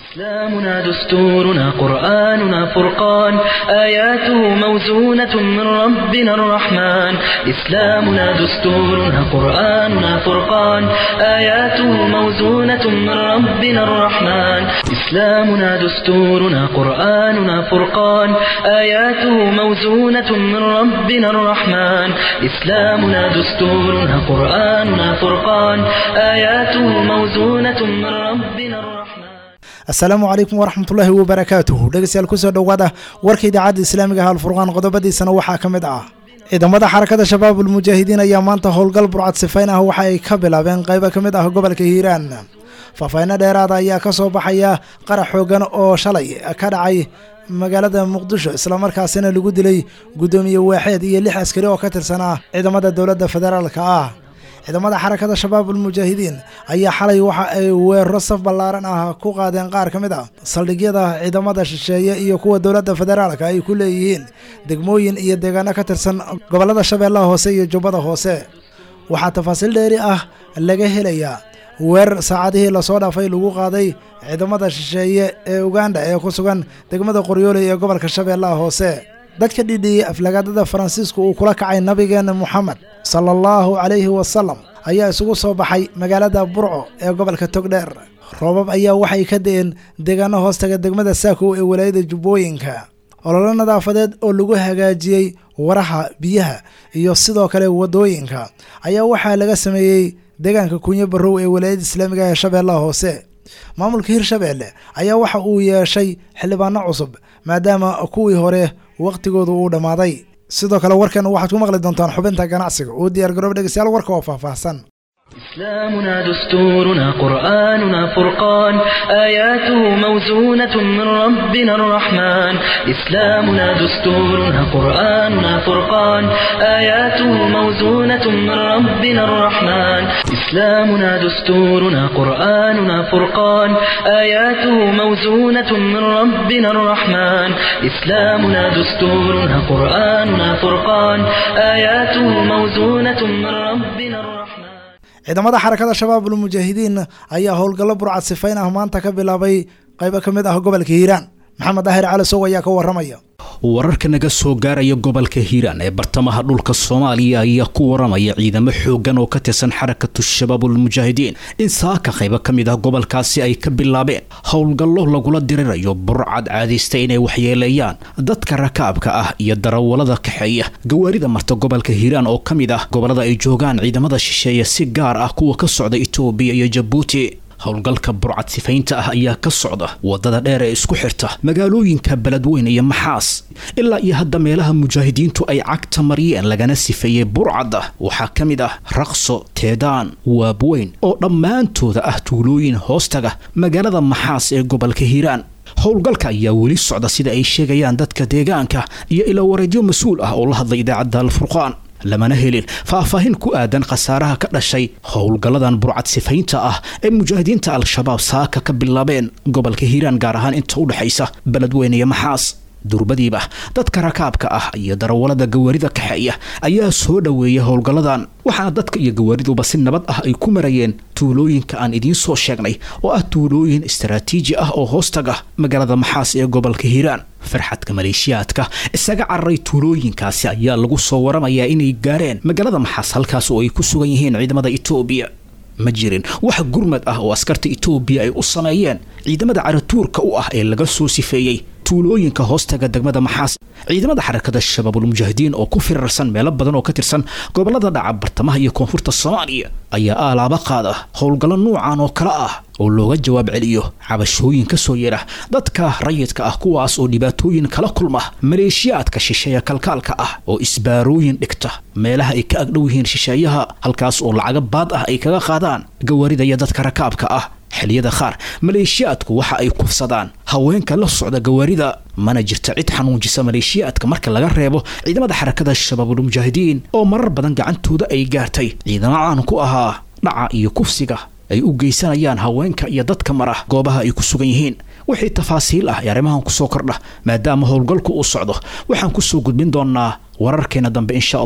إسلامنا دستورنا قرآننا فرقان آياته موزونة من ربنا الرحمن إسلامنا دستورنا قرآننا فرقان آياته موزونة من ربنا الرحمن إسلامنا دستورنا قرآننا فرقان آياته موزونة من ربنا الرحمن إسلامنا دستورنا قرآننا فرقان آياته موزونة من ربنا الرحمن asalaamu calaykum waraxmatullaahi wabarakaatuh dhegeystayaal kusoo dhowaada warka idaacadda islaamiga ah alfurqaan qodobadiisana waxaa ka mid ah ciidamada xarakada shabaab ulmujaahidiin ayaa maanta howlgal burcad sifayn ah waxa ay ka bilaabeen qaybo ka mid ah gobolka hiiraan faahfaahinno dheeraada ayaa ka soo baxaya qarax xoogan oo shalay ka dhacay magaalada muqdisho islamarkaasina lagu dilay guddoomiye waaxeed iyo lix askari oo ka tirsanaa ciidamada dowladda federaalka ah ciidamada xarakada shabaab ulmujaahidiin ayaa xalay waxa ay weeraro saf ballaaran ah ku qaadeen qaar ka mid ah saldhigyada ciidamada shisheeye iyo kuwa dowladda federaalka ay ku leeyihiin degmooyin iyo deegaano ka tirsan gobollada shabeellaha hoose iyo jubbada hoose waxaa tafaasiil dheeri ah laga helayaa weerar saacadihii lasoo dhaafay lagu qaaday ciidamada shisheeye ee uganda ee ku sugan degmada qoryooley ee gobolka shabeellaha hoose dadka dhidhiyey aflagaadada faransiisku uu kula kacay nabigeena moxamed sala allahu calayhi wasalam ayaa isugu soo baxay magaalada burco ee gobolka togdheer roobab ayaa waxay ka da-een deegaano hoostaga degmada saakow ee walaayada jubbooyinka ololo nadaafadeed oo lagu hagaajiyey waraha biyaha iyo sidoo kale waddooyinka ayaa waxaa laga sameeyey deegaanka kunyo barrow ee walaayada islaamiga ee shabeellaha hoose maamulka hirshabeelle ayaa waxa uu yeeshay xildhibaano cusub maadaama kuwii hore wakhtigoodu uu dhammaaday sidoo kale warkan waxaad ku maqli doontaan xubinta ganacsiga uu diyaar garoob dhegeystayaal warka oo faahfaahsan إسلامنا دستورنا قرآننا فرقان آياته موزونة من ربنا الرحمن إسلامنا دستورنا قرآننا فرقان آياته موزونة من ربنا الرحمن إسلامنا دستورنا قرآننا فرقان آياته موزونة من ربنا الرحمن إسلامنا دستورنا قرآننا فرقان آياته موزونة من ربنا الرحمن ciidamada xarakada shabaab ulmujaahidiin ayaa howlgallo burcad sifayn ah maanta ka bilaabay qaybo ka mid ah gobolka hiiraan maxamed daahir cali sow ayaa ka waramaya wararka naga soo gaaraya gobolka hiiraan ee bartamaha dhulka soomaaliya ayaa ku waramaya ciidamo xoogan oo ka tirsan xarakatu shabaabulmujaahidiin in saaka qaybo ka mid ah gobolkaasi ay ka bilaabeen howlgallo lagula dirirayo burcad caadaysta inay waxyeeleeyaan dadka rakaabka ah iyo darawalada kaxeeya gawaarida marta gobolka hiiraan oo ka mid ah gobolada ay joogaan ciidamada shisheeye si gaar ah kuwa ka socda itoobiya iyo jabuuti howlgalka burcad sifaynta ah ayaa ka socda wadada dheer ee isku xirta magaalooyinka beledweyn iyo maxaas ilaa iyo hadda meelaha mujaahidiintu ay cagta mariyeen lagana sifeeyey burcadda waxaa ka mid ah raqso teedaan waabweyn oo dhammaantooda ah tuulooyin hoostaga magaalada maxaas ee gobolka hiiraan howlgalka ayaa weli socda sida ay sheegayaan dadka deegaanka iyo ilaa wareedyo mas-uul ah oo la hadlay idaacadda alfurqaan lamana helin faahfaahin ku aadan khasaaraha ka dhashay howlgalladan burcad sifaynta ah ee mujaahidiinta al-shabaab saaka ka bilaabeen gobolka hiiraan gaar ahaan inta u dhexaysa beledweyne iyo maxaas durbadiiba dadka rakaabka ah iyo darawalada gawaarida kaxeeya ayaa soo dhoweeya howlgalladan waxaana dadka iyo gawaariduba si nabad ah ay ku marayeen tuulooyinka aan idiin soo sheegnay oo ah tuulooyin istaraatiiji ah oo hoostaga magaalada maxaas ee gobolka hiiraan farxadka maleeshiyaadka isaga cararay tuulooyinkaasi ayaa lagu soo waramayaa inay gaareen magaalada maxaas halkaas oo ay ku sugan yihiin ciidamada itoobiya ma jirin wax gurmad ah oo askarta itoobiya ay u sameeyeen ciidamada caratuurka u ah ee laga soo sifeeyey tuulooyinka hoostaga degmada maxaas ciidamada xarakada shabaabulmujaahidiin oo ku firarsan meelo badan oo ka tirsan gobolada dhaca bartamaha iyo koonfurta soomaaliya ayaa aalaaba qaada howlgallo nuucan oo kale ah oo looga jawaab celiyo cabashooyin ka soo yeedha dadka rayidka ah kuwaas oo dhibaatooyin kala kulma maleeshiyaadka shisheeya kalkaalka ah oo isbaarooyin dhigta meelaha ay ka agdhow yihiin shisheeyaha halkaas oo lacaga baad ah ay kaga qaadaan gawaarida iyo dadka rakaabka ah xilliyada qaar maleeshiyaadku waxa ay kufsadaan haweenka la socda gawaarida mana jirta cid xanuunjisa maleeshiyaadka marka laga reebo ciidamada xarakada shabaabulmujaahidiin oo marar badan gacantooda ay gaartay ciidamo caan ku ahaa dhaca iyo kufsiga ay u geysanayaan haweenka iyo dadka mara goobaha ay ku sugan yihiin wixii tafaasiil ah ee arrimahan kusoo kordha maadaama howlgalku uu socdo waxaan kusoo gudbin doonaa wararkeena dambe insha allah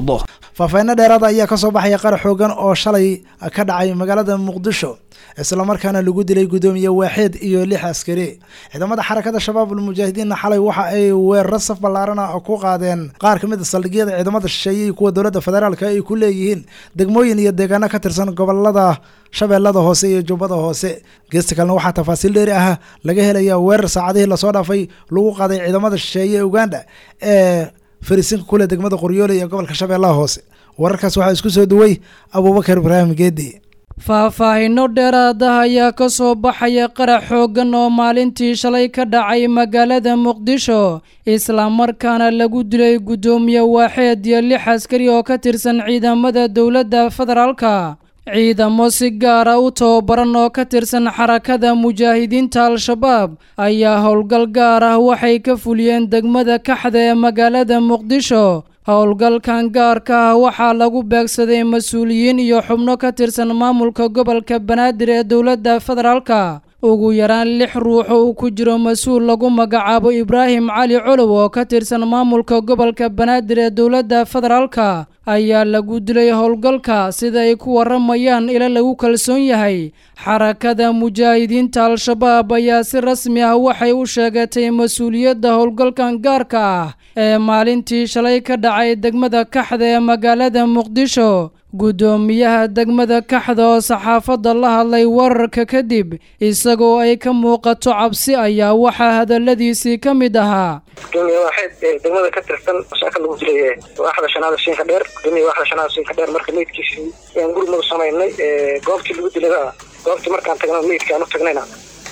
faahfaahinno dheeraada ayaa kasoo baxaya qarax xoogan oo shalay ka dhacay magaalada muqdisho islamarkaana lagu dilay guddoomiye waaxeed iyo lix askari ciidamada xarakada shabaab ulmujaahidiinna xalay waxa ay weeraro saf ballaarana ku qaadeen qaar ka mid a saldhigyada ciidamada shisheeye iyo kuwa dowladda federaalka ay ku leeyihiin degmooyin iyo deegaano ka tirsan gobolada shabeellada hoose iyo jubbada hoose geesta kalena waxaa tafaasiil dheeri ah laga helaya weerar saacadihii lasoo dhaafay lagu qaaday ciidamada shisheeye ee uganda ee farisinka kule degmada qoryoole iyo gobolka shabeellaha hoose wararkaas waxaa isku soo duway abuubakar ibraahim geedi faahfaahinno dheeraada ayaa ka soo baxaya qarax xooggan oo maalintii shalay ka dhacay magaalada muqdisho islamarkaana lagu dilay guddoomiye waaxeed iyo lix askari oo ka tirsan ciidamada dowladda federaalka ciidamo si gaara u tababaran oo ka tirsan xarakada mujaahidiinta al-shabaab ayaa howlgal gaar ah waxay ka fuliyeen degmada kaxda ee magaalada muqdisho howlgalkan gaarka ah waxaa lagu beegsaday mas-uuliyiin iyo xubno ka tirsan maamulka gobolka banaadir ee dowladda federaalka ugu yaraan lix ruux oo uu ku jiro mas-uul lagu magacaabo ibraahim cali colow oo ka tirsan maamulka gobolka banaadir ee dowladda federaalka ayaa lagu dilay howlgalka sida ay ku waramayaan ila lagu kalsoon yahay xarakada mujaahidiinta al-shabaab ayaa si rasmi ah waxay u sheegatay mas-uuliyadda howlgalkan gaarka ah ee maalintii shalay ka dhacay degmada kaxda ee magaalada muqdisho guddoomiyaha degmada kaxda oo saxaafadda la hadlay wararka kadib isagoo ay ka muuqato cabsi ayaa waxaa hadaladiisii ka mid ahaa gudoomiye waaxeed degmada ka tirsan shaaka lagu dilay waaxda shanaada siinka dheer gudoomiye waaxda shanaada siinka dheer marka meydkiisii ayaan gurmadu samaynay goobtii lagu dilay goobtii markaan tagna meydka aan u tagnayna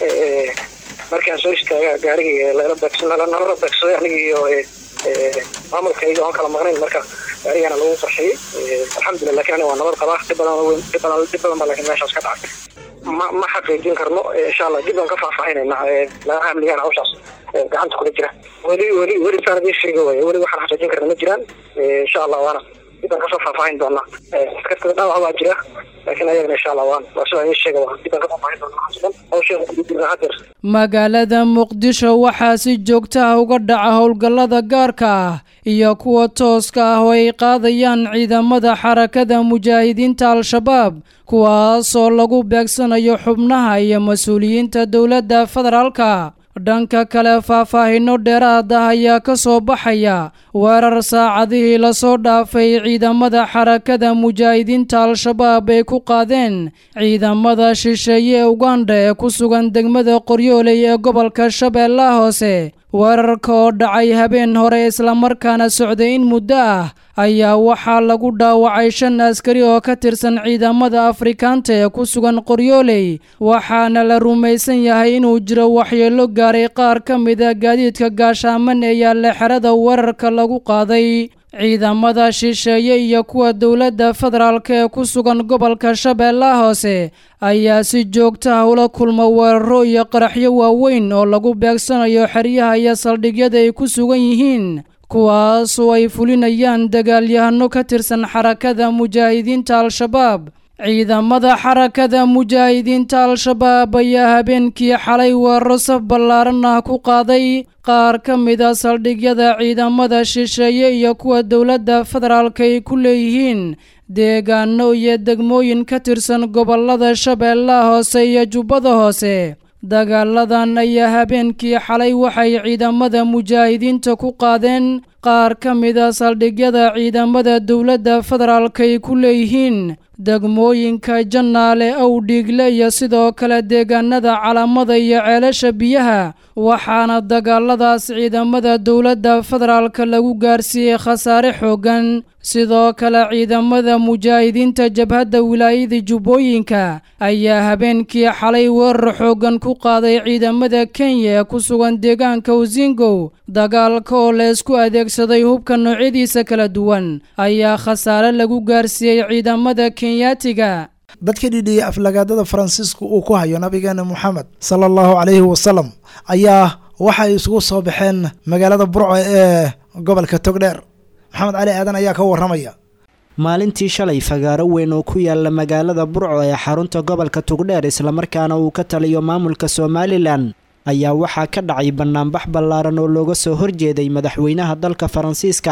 markii aan soo istaaga gaarigii lala beegsan nalala beegsaday anigii iyo maamulkayga oon kala maqnayn marka gaarigana lagu qarxiyey alxamdulillah lakin aniga waa nabad qabaa dib badan weyn dib badan dib badan baa laakiin meeshaas ka dhacay ma ma xaqiijin karno insha allah dib baan ka faahfaahinayna laga amnigaan hawshaas gacanta kula jira weli weli weli saan idiin sheega waaya weli waxaan xaqiijin karna ma jiraan insha allah waana dib baan kasoo faahfaahin doonaa askartada dhaawac baa jira laakiin ayagana insha allah waan waa sidaan idiin sheega waa dib baan ka faahfaahin doonaa waxaas dhan hawsheeda kudibna hadeer magaalada muqdisho waxaa si joogta ah uga dhaca howlgallada gaarka ah iyo kuwa tooska ah oo ay qaadayaan ciidamada xarakada mujaahidiinta al-shabaab kuwaasoo lagu beegsanayo xubnaha iyo mas-uuliyiinta dowladda federaalka dhanka kale faahfaahinno dheeraad ah ayaa ka soo baxaya weerar saacadihii lasoo dhaafay ciidamada xarakada mujaahidiinta al-shabaab ay ku qaadeen ciidamada shisheeye ee uganda ee ku sugan degmada qoryooley ee gobolka shabeellaha hoose weerarka oo dhacay habeen hore islamarkaana socday in muddo ah ayaa waxaa lagu dhaawacay shan askari oo ka tirsan ciidamada afrikaanta ee ku sugan qoryooley waxaana la rumaysan yahay inuu jiro waxyeelo gaaray qaar ka mida gaadiidka gaashaaman ee yaalla xerada weerarka lagu qaaday ciidamada shisheeye iyo kuwa dowladda federaalk ee ku sugan gobolka shabeellaha hoose ayaa si joogta ah ula kulma weeraro iyo qaraxyo waaweyn oo lagu beegsanayo xeryaha iyo saldhigyada ay ku sugan yihiin kuwaasoo ay fulinayaan dagaalyahano ka tirsan xarakada mujaahidiinta al-shabaab ciidamada xarakada mujaahidiinta al-shabaab ayaa habeenkii xalay weeraro saf ballaaran ah ku qaaday qaar ka mida saldhigyada ciidamada shisheeye iyo kuwa dowladda federaalk ay ku leeyihiin deegaano iyo degmooyin ka tirsan gobolada shabeellaha hoose iyo jubbada hoose dagaaladan ayaa habeenkii xalay waxay ciidamada mujaahidiinta ku qaadeen qaar ka mida saldhigyada ciidamada dowladda federaalk ay ku leeyihiin degmooyinka jannaale owdhiigle iyo sidoo kale deegaanada calamada iyo ceelasha biyaha waxaana dagaaladaas ciidamada dowladda federaalka lagu gaarsiiyey khasaare xooggan sidoo kale ciidamada mujaahidiinta jabhadda wilaayada jubbooyinka ayaa habeenkii xalay weerar xooggan ku qaaday ciidamada kenya ee ku sugan deegaanka usingow dagaalka oo la isku adeegsaday hubka noocyadiisa kala duwan ayaa khasaare lagu gaarsiiyey ciidamada kenyaatiga dadka dhidhiyay aflagaadada faransiisku uu ku hayo nabigeena moxamed sala allahu calayhi wasalam ayaa waxay isugu soo baxeen magaalada burco ee gobolka togdheer maxamed cali aadan ayaa ka waramaya maalintii shalay fagaaro weyn oo ku yaala magaalada burco ee xarunta gobolka togdheer islamarkaana uu ka taliyo maamulka somalilan ayaa waxaa ka dhacay banaanbax ballaaran oo looga soo horjeeday madaxweynaha dalka faransiiska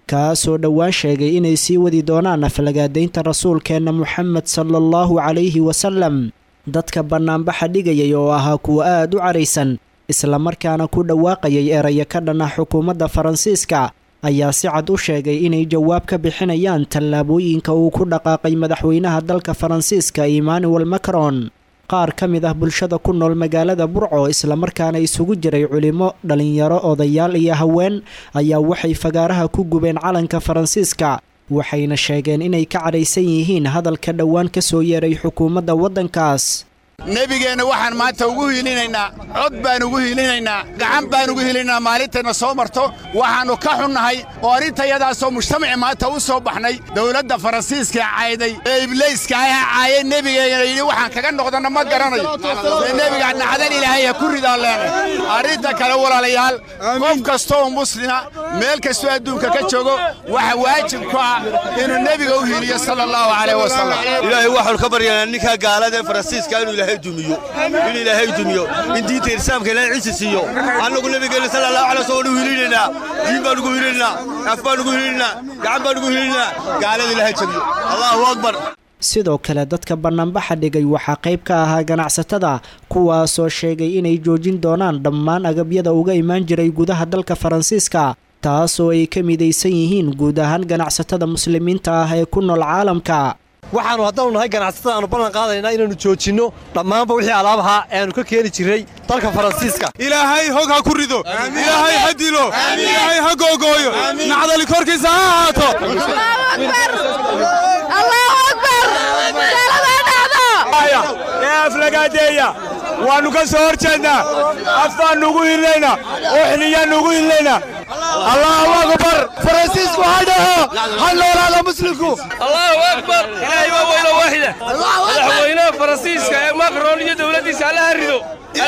kaasoo dhowaan sheegay inay sii wadi doonaan aflagaadaynta rasuulkeenna moxamed sala allahu calayhi wasalam dadka bannaanbaxa dhigayay oo ahaa kuwa aad u caraysan islamarkaana ku dhawaaqayay eraya ka dhan ah xukuumadda faransiiska ayaa si cad u sheegay inay jawaab ka bixinayaan tallaabooyinka uu ku dhaqaaqay madaxweynaha dalka faransiiska emmanuel macron qaar ka mid ah bulshada ku nool magaalada burco islamarkaana isugu jiray culimo dhalinyaro odayaal iyo haween ayaa waxay fagaaraha ku gubeen calanka faransiiska waxayna sheegeen inay ka cadhaysan yihiin hadalka dhowaan ka soo yeeray xukuumadda waddankaas nebigeenna waxaan maanta ugu hiilinaynaa cod baan ugu hiilinaynaa gacan baan ugu hiilinaynaa maalintayna soo marto waxaannu ka xunnahay oo arrintayadaasoo mujtamaci maanta u soo baxnay dawladda faransiiska cayday ee ibliiska aha caayay nebigeena yidhi waxaan kaga noqdanna ma garanayo ee nebiga nacdan ilaahay ha ku ridaan leenay arrinta kale walaalayaal qof kasta oo muslima meel kastoo adduunka ka joogo waxa waajib ku ah inuu nebiga u hiiliyo sala allahu calayh wasalam ilaahay waxaanu ka baryaynaa ninkaa gaalada ee faransiiska inuu ilaahay dumiyo in ilaahay dumiyo in diinta irsaamka ilaahay ciisi siiyo annagu nabigeena sala allahu alay wasallam waanu hiilinaynaa diin baan ugu hiilinaynaa af baan ugu hiilinaynaa gacan baan ugu hiilinaynaa gaalada ilaahay jabiyo allahu akbar sidoo kale dadka bannaanbaxa dhigay waxaa qayb ka ahaa ganacsatada kuwaasoo sheegay inay joojin doonaan dhammaan agabyada uga imaan jiray gudaha dalka faransiiska taasoo ay ka midaysan yihiin guud ahaan ganacsatada muslimiinta ah ee ku nool caalamka waxaannu haddaanu nahay ganacsatada aanu ballan qaadaynaa inaannu joojinno dhammaanba wixii alaabahaa ee aanu ka keeni jirray dalka faransiiska ilaahay hog ha ku rido ilaahay ha dilo ilaahay ha googooyo nacdali korkiisa ha ahaato ee aflagaadeeya waannu ka soo hor jeednaa af baannu ugu hilnaynaa oo xiliyaannu ugu hilnaynaa allahu akbar faransiisku ha dhaho ha noolaada muslimku allahu akbar ilaahay waa weyno waaxida madaxweynaha faransiiska ee macron iyo dowladdiisa allaha rido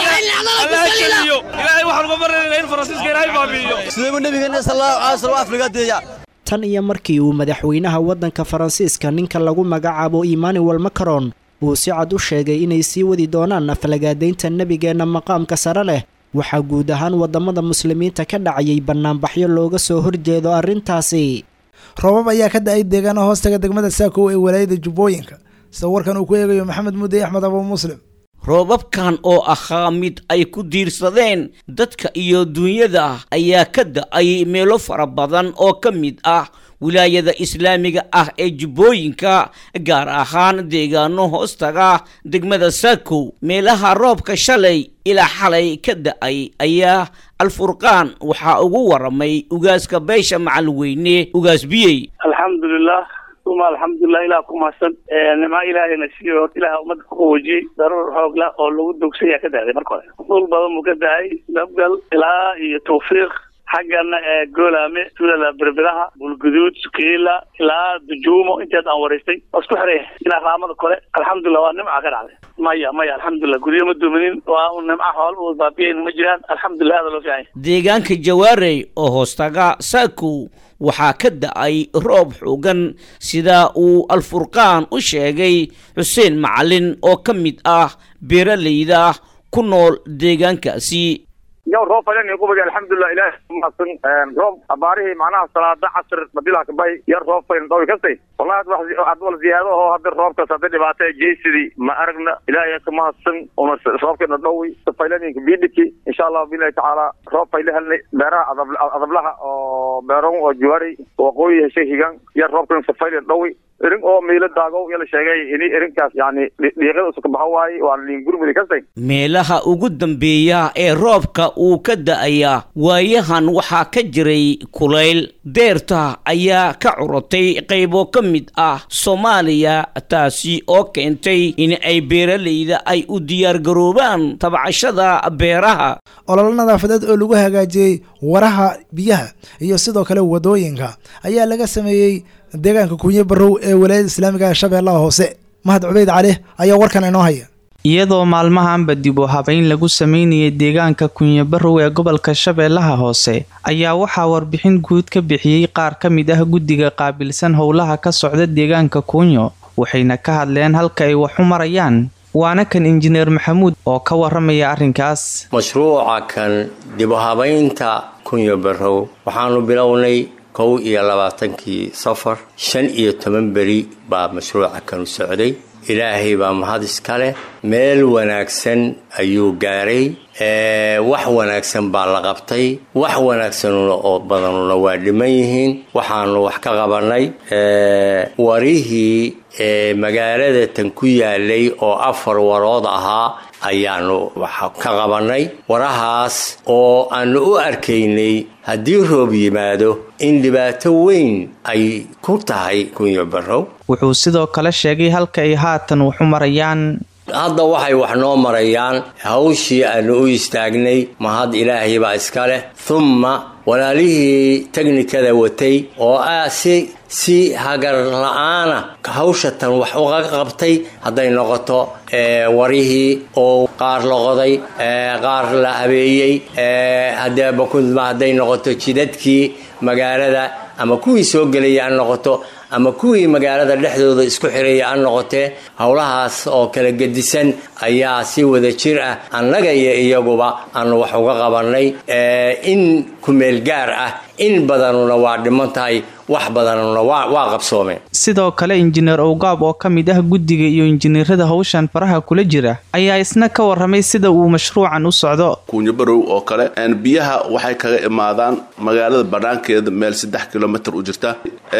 allaha jeliyo ilaahay waxaan uga baranaynaa in faransiiska ilaahay baabi'iyo siduu nabigeena sallallahu alayhi wasallam aflagaadeeya tan iyo markii uu madaxweynaha waddanka faransiiska ninka lagu magacaabo emmanuel macron uu si cad u sheegay inay sii wadi doonaan aflagaadaynta nebigeenna maqaamka sare leh waxaa guud ahaan waddamada muslimiinta ka dhacayay bannaanbaxyo looga soo horjeedo arrintaasi roobab ayaa ka da-ay deegaana hoostaga degmada saakow ee walaayada jubbooyinka sida warkan uu ku eegayo maxamed mudey axmed abu muslim roobabkan oo ahaa mid ay ku diirsadeen dadka iyo duunyada ayaa ka da-ay meelo fara badan oo ka mid ah wilaayada islaamiga ah ee jubbooyinka gaar ahaan deegaano hoostaga degmada saakow meelaha roobka shalay ilaa xalay ka da-ay ayaa alfurqaan waxaa ugu waramay ugaaska beesha macalweyne ugaas biyey alxamdulilah uma alxamdulilah ilaah ku mahadsan nimaa ilaahayna siiyo horta ilaah ummadda ku qawoojiyey daruur xoogla oo lagu dogsaya ka dahday marka hore dhul badan buu ka dahay nabgal ilaa iyo tawfiiq xaggana ee goolaame tuulada berberaha bulguduud sukiila ilaa dujuumo inteed aan waraystay waa isku xiray ilaa raamada kore alxamdulilah waa nimca ka dhacday maya maya alxamdulilah guryo ma dumanin waa un nimca xool u baabiyayn ma jiraan alxamdulilah aada loo fiicanya deegaanka jawaarey oo hoostaga saakow waxaa ka da-ay roob xoogan sida uu alfurqaan u sheegay xuseen macalin oo ka mid ah beeralayda ku nool deegaankaasi yow roob fagan ku bagi alxamdulilah ilaah mahadsan roob abaarihii macnaha salaada casr madilaha kabay yar roob fayn dhawi kastay wallahi ad wax ad wal ziyaado oo hadda roobkas hadda dhibaato jeysidii ma aragna ilaahay ka mahadsan una roobkeena dhowi faylaninka bidhiki insha allah billahi tacaala roob fayle helnay beeraha adablaha oo beeron oo juwari waqooyi heshay higan yar roobkan safaylen dhowi irin oo miilo daagow yala sheegay ini irinkaas yani dhiiqada usuka baxa waaye waa liin gurmudi kastay meelaha ugu dambeeya ee roobka uu ka da-aya waayahan waxaa ka jiray kulayl deerta ayaa ka curotay qaybo ka mid ah soomaaliya taasi oo keentay in ay beeralayda ay u diyaargaroobaan tabcashada beeraha ololo nadaafadeed oo lagu hagaajiyey waraha biyaha iyo sidoo kale wadooyinka ayaa laga sameeyey deegaanka kunye barow ee walaayada islaamiga shabeellaha hoose mahad cubeyd cali ayaa warkan inoo haya iyadoo maalmahanba dib u habeyn lagu sameynayay deegaanka kunyabarow ee gobolka shabeellaha hoose ayaa waxaa warbixin guud ka bixiyey qaar ka mid ah guddiga qaabilsan howlaha ka socda deegaanka kunyo waxayna ka hadleen halka ay wax u marayaan waana kan injineer maxamuud oo ka waramaya arrinkaas mashruuca kan dib u habaynta kunyo barow waxaanu bilownay kow iyo labaatankii safar shan iyo toban beri baa mashruuca kanu socday ilaahay baa mahad iska leh meel wanaagsan ayuu gaaray wax wanaagsan baa la qabtay wax wanaagsanuna oo badanuna waa dhiman yihiin waxaanu wax ka qabannay warihii magaalada tan ku yaalay oo afar warood ahaa ayaanu wax ka qabannay warahaas oo aanu u arkaynay haddii roob yimaado in dhibaato weyn ay ku tahay kunyo barrow wuxuu sidoo kale sheegay halka ay haatan waxu marayaan hadda waxay wax noo marayaan hawshii aanu u istaagnay mahad ilaahay baa iska leh humma walaalihii teknikada watay oo ah si si hagar la-aana hawsha tan wax uga qabtay hadday noqoto warihii oo qaar la qoday qaar la habeeyey hadeebakudma hadday noqoto jidadkii magaalada ama kuwii soo gelaya ha noqoto ama kuwii magaalada dhexdooda isku xiraya ha noqotee howlahaas oo kala gedisan ayaa si wada jir ah annaga iyo iyaguba aanu wax uga qabannay in kumeel gaar ah in badanuna waa dhiman tahay wax badanuna waa qabsoomeen sidoo kale injineer owgaab oo ka mid ah guddiga iyo injineerada hawshan faraha kula jira ayaa isna ka waramay sida uu mashruucan u socdo kuunyabarow oo kale biyaha waxay kaga imaadaan magaalada banaankeeda meel saddex kilomitr u jirta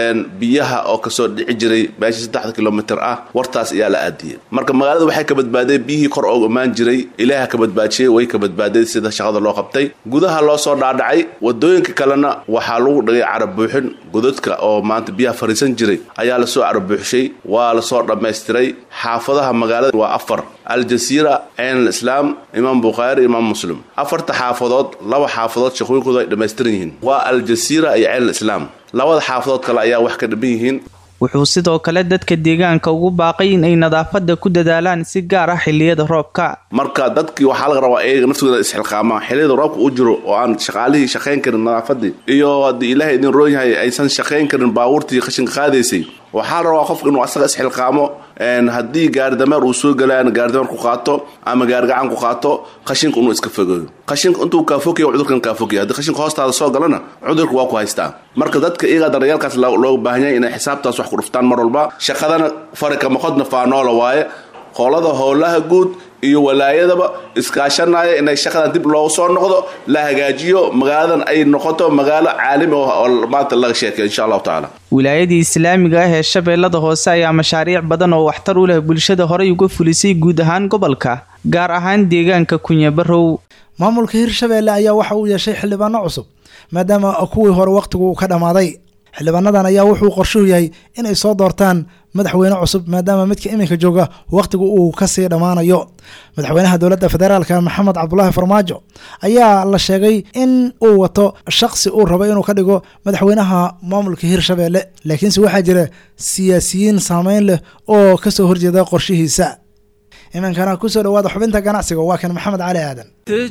biyaha oo kasoo dhici jiray meesha saddexda kilomitr ah wartaas ayaa la aadiyey marka magaalada waxay ka badbaadeen biyihii kor oo imaan jiray ilaaha ka badbaajiyey way ka badbaadeen sida shaqada loo qabtay gudaha loo soo dhaadhacay wadooyinka kalena waxaa lagu dhigay carab buuxin godadka oo maanta biyaha fariisan jiray ayaa lasoo carabbuuxshay waa lasoo dhammaystiray xaafadaha magaalada waa afar aljasiira ceen alislaam imaam bukhaari imaam muslim afarta xaafadood laba xaafadood shaqooyinkoodu ay dhammaystiran yihiin waa aljasiira iyo ceen alislaam labada xaafadood kale ayaa wax ka dhiman yihiin wuxuu sidoo kale dadka deegaanka ugu baaqay in ay nadaafada ku dadaalaan si gaar ah xiliyada roobka marka dadkii waxaa laga rabaa iyaga naftooda isxilqaamaan xiliyada roobka u jiro oo aan shaqaalihii shaqayn karin nadaafadii iyo haddii ilaahay idin roon yahay aysan shaqayn karin baabuurtii qashinka qaadaysay waxaa la rabaa qofka inuu asaga isxilqaamo haddii gaaridameer uu soo galaan gaaridameer ku qaato ama gaarigacan ku qaato qashinka inuu iska fogeeyo qashinka intuu kaafogaya cudurkan kaafogaya haddii qashinka hoostaada soo galana cudurka waa ku haystaa marka dadka iyaga daryeelkaas looga baahan yahay inay xisaabtaas wax ku dhuftaan mar walba shaqadana farika maqodna faanoola waaye qolada howlaha guud iyo walaayadaba iskaashanaya inay shaqadan dib loogu soo noqdo la hagaajiyo magaaladan ay noqoto magaalo caalami oo maanta laga sheekay insha allahu tacaala wilaayadii islaamiga ah ee shabeellada hoose ayaa mashaariic badan oo waxtar u leh bulshada horey uga fulisay guud ahaan gobolka gaar ahaan deegaanka kunyabarow maamulka hirshabeelle ayaa waxa uu yeeshay xildhibaano cusub maadaama kuwii hore wakhtigu uu ka dhammaaday xildhibaanadan ayaa wuxuu qorshuhu yahay inay soo doortaan madaxweyne cusub maadaama midka iminka jooga wakhtigu uu kasii dhammaanayo madaxweynaha dowladda federaalka maxamed cabdulaahi farmaajo ayaa la sheegay in uu wato shaqsi uu rabo inuu ka dhigo madaxweynaha maamulka hirshabeelle laakiinse waxaa jira siyaasiyiin saameyn leh oo kasoo horjeeda qorshihiisa iminkana kusoo dhawaada xubinta ganacsiga waa kan maxamed cali aadan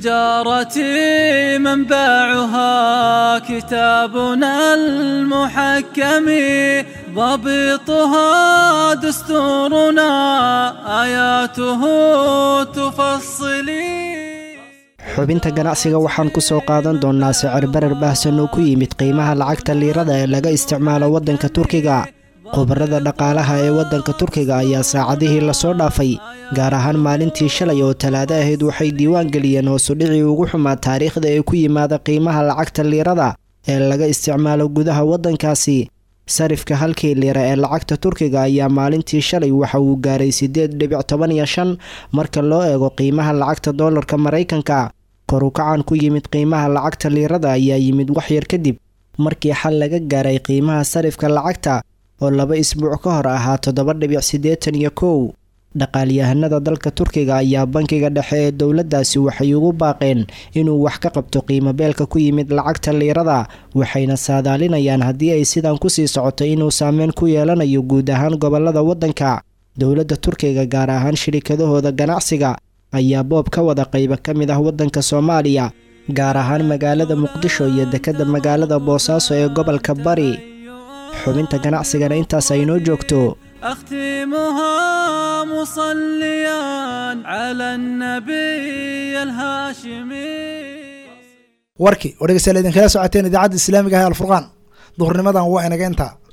تجارتي منبعها كتابنا المحكم ضبطها دستورنا آياته تفصلي xubinta ganacsiga waxaan ku soo qaadan doonnaa sicir barar baahsan oo ku yimid qiimaha lacagta liirada ee laga isticmaalo waddanka turkiga khubarada dhaqaalaha ee waddanka turkiga ayaa saacadihii lasoo dhaafay gaar ahaan maalintii shalay oo talaado ahayd waxay diiwaan geliyeen hoosudhicii ugu xumaa taariikhda ee ku yimaada qiimaha lacagta liirada ee laga isticmaalo gudaha waddankaasi sarifka halkii liira ee lacagta turkiga ayaa maalintii shalay waxa uu gaaray siddeed dhibic toban iyo shan marka loo eego qiimaha lacagta doolarka maraykanka korukacan ku yimid qiimaha lacagta liirada ayaa yimid waxyar kadib markii xal laga gaaray qiimaha sarifka lacagta oo laba isbuuc ka hor ahaa toddoba dhibic siddeetan iyo kow dhaqaalyahanada dalka turkiga ayaa bankiga dhexe ee dowladdaasi waxay ugu baaqeen inuu wax ka qabto qiimo beelka ku yimid lacagta liirada waxayna saadaalinayaan haddii ay sidan kusii socoto inuu saameyn ku yeelanayo guud ahaan gobolada waddanka dowladda turkiga gaar ahaan shirikadahooda ganacsiga ayaa boob ka wada qayba ka mid ah waddanka soomaaliya gaar ahaan magaalada muqdisho iyo dekedda magaalada boosaaso ee gobolka bari xubinta ganacsigana intaas ay noo joogto أختمها مصليا على النبي الهاشمي warkii oo dhegeystayaal idinkala socoteen idaacadda islaamiga ah ee alfurqaan duhurnimadan waa inaga intaa